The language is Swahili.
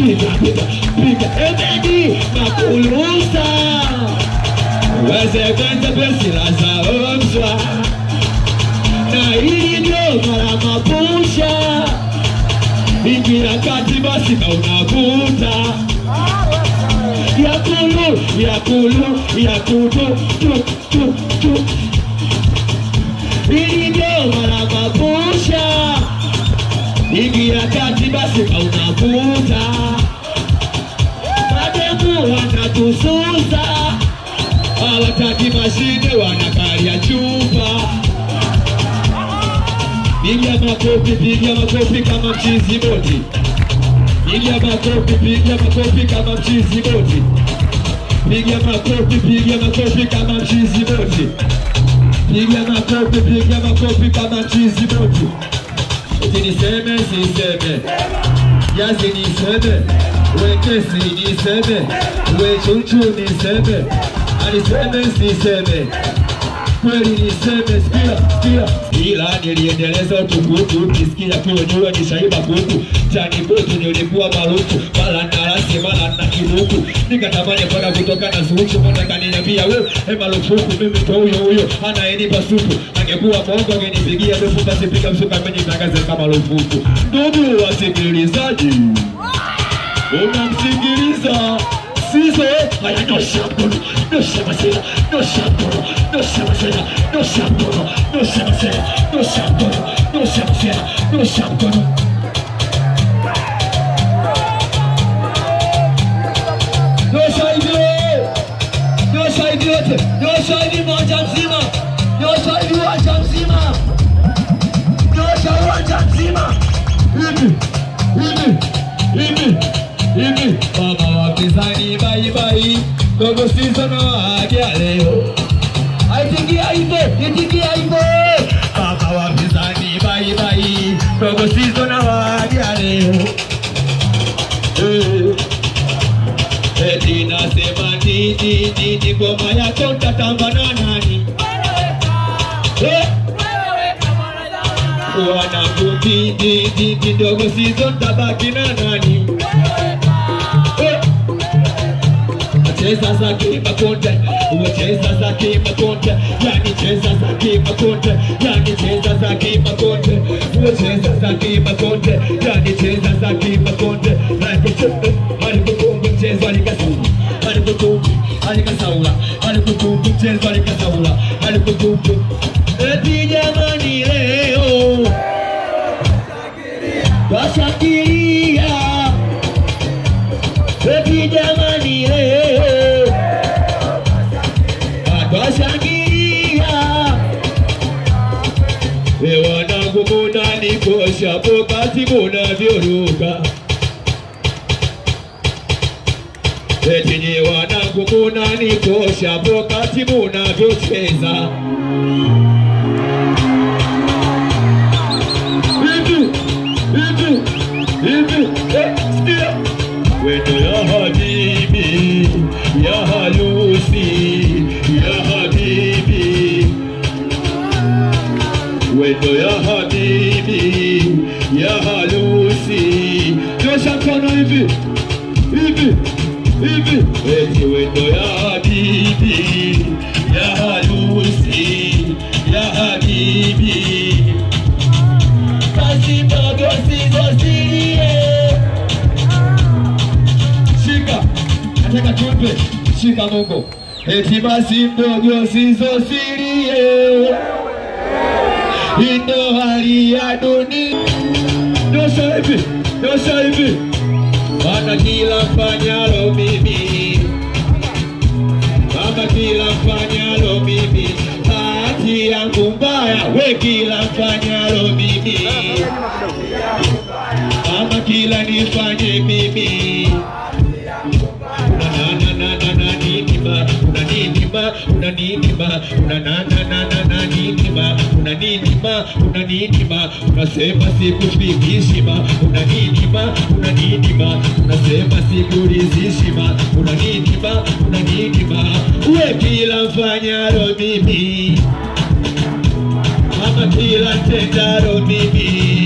piga piga piga ebedi makulusa weze kwenza pesila zaomzwa na hili ndio mara mapusha ingira kati basi na unavuta yakulu yakulu yakutu tu tu tu hili ndio mara mapusha ingia kati basi na unavuta mademu wanatususa hawataki mashine wanakalia chupa piga makofi piga makofi kama mchizi boti piga makofi piga makofi kama mchizi boti piga makofi piga makofi kama mchizi boti piga makofi piga makofi kama mchizi boti eti niseme siseme yazi niseme wekesi niseme wechuchu niseme aniseme siseme kweli niseme sikia sikia ila niliendeleza utukutu ukisikia kuojua nishaiba kuku tani butu nilikuwa marufu mala narasi mala na kiduku nikatamani kwenda kutoka na zuchu mbona kaniniambia we e marufuku mimi ndo huyo huyo anaenipa supu angekuwa mongo angenipigia dufu basi piga msuka amenitangaze kama marufuku ndugu wasikilizaji unamsikiliza sizo haya nyosha mkono nyosha masera nyosha mkono nyosha masera nyosha mkono nyosha masera nyosha mkono nyosha masera nyosha mkono nyosha hivi nyosha hivi yote nyosha hivi moja mzima nyosha hivi uwanja mzima nyosha uwanja mzima hivi hivi hivi hivi mama wapinzani baibai dogo sizo na waagia leo aitikia hivyo itikia hivyo mama wapinzani baibai dogo sizo na waagia leo Eh. eti nasema nini nini ngoma yako ntatamba na nani Eh. wanangu ndindi ndindi ndogo sizo ntabaki na nani Eh. cheza za kimakonde cheza za kimakonde yani cheza za kimakonde yani cheza za kimakonde cheza za kimakonde yani cheza za kimakonde alikukumbi mchezo alikasaula alikukumbi alikasaula alikukumbi mchezo alikasaula alikukumbi eti jamani leo washangilia eti jamani leo twashangilia we wanangu munanikosha pokati munavyoruka eti nye wanangu munanikosha pokati munavyocheza hivi hivi hivi eh, sikia wendo ya habibi ya halusi ya habibi wendo ya habibi ya halusi nyosha mkono hivi hivi hivi eti wendo ya habibi ya halusi ya habibi kazi ndogo sizosilie shika nataka tupe shika mungu eti basi mdogo sizosilie indo hali ya dunia nyosha hivi nyosha hivi mana kila mfanyalo mimi mama kila mfanyalo mimi hati yangu mbaya we kila mfanyalo mimi mama kila nifanye mimi una na na na na nini ma una nini ma una nini ma una na na na na na nini ma una nini ma una nini ma unasema sikufikishi ma una nini ma una nini ma unasema sikuridhishi ma una nini ma una nini ma we kila mfanyalo mimi mama kila tendalo mimi